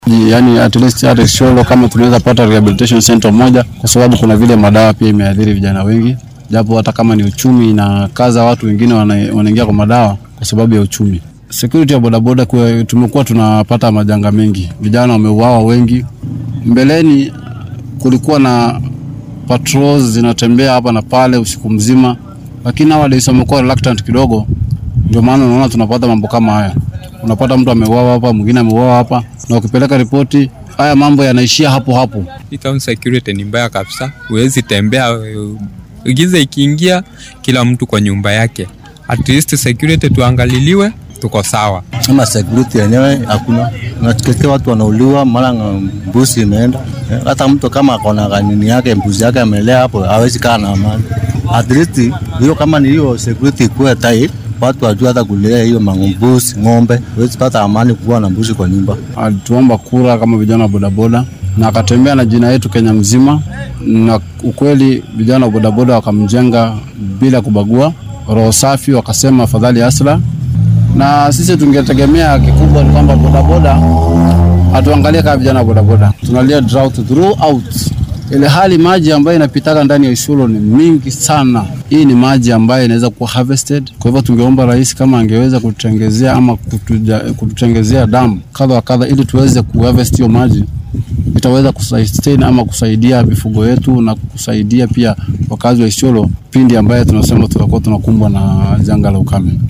Yani at least hata Isiolo kama tunaweza pata rehabilitation center moja, kwa sababu kuna vile madawa pia imeathiri vijana wengi, japo hata kama ni uchumi inakaza watu wengine wana- wanaingia kwa madawa kwa sababu ya uchumi. Security ya bodaboda kwa- tumekuwa tunapata majanga mengi, vijana wameuawa wengi. Mbeleni kulikuwa na patrols zinatembea hapa na pale usiku mzima, lakini nowadays wamekuwa reluctant kidogo, ndio maana unaona tunapata mambo kama haya. Unapata mtu ameuawa hapa, mwingine ameuawa hapa, na ukipeleka ripoti, haya mambo yanaishia hapo hapo. Hii town security ni mbaya kabisa, huwezi tembea. uh, Giza ikiingia, kila mtu kwa nyumba yake. At least security tuangaliliwe, tuko sawa. Sema security yenyewe hakuna, unasikia watu wanauliwa, mara nga- mbuzi imeenda. Eh, Hata mtu kama akona kanini yake mbuzi yake amelea hapo, hawezi kaa na amani. At least hiyo kama ni hiyo security ikuwe tight, watu wajua hata kulea hiyo mangumbuzi ng'ombe, huwezi pata amani kuwa na mbuzi kwa nyumba. alituomba kura kama vijana wa bodaboda na akatembea na jina yetu Kenya mzima, na ukweli vijana wa bodaboda wakamjenga bila kubagua, roho safi, wakasema afadhali Asla. Na sisi tungetegemea kikubwa ni kwamba bodaboda atuangalie kama vijana wa bodaboda, tunalia drought throughout ile hali maji ambayo inapitaga ndani ya Isiolo ni mingi sana. Hii ni maji ambayo inaweza kuwa harvested. Kwa hivyo tungeomba rais kama angeweza kututengezea ama kutuja, kututengezea damu kadha wa kadha, ili tuweze kuharvest hiyo maji, itaweza kusustain ama kusaidia mifugo yetu na kusaidia pia wakazi wa Isiolo pindi ambaye tunasema tutakuwa tunakumbwa na janga la ukame.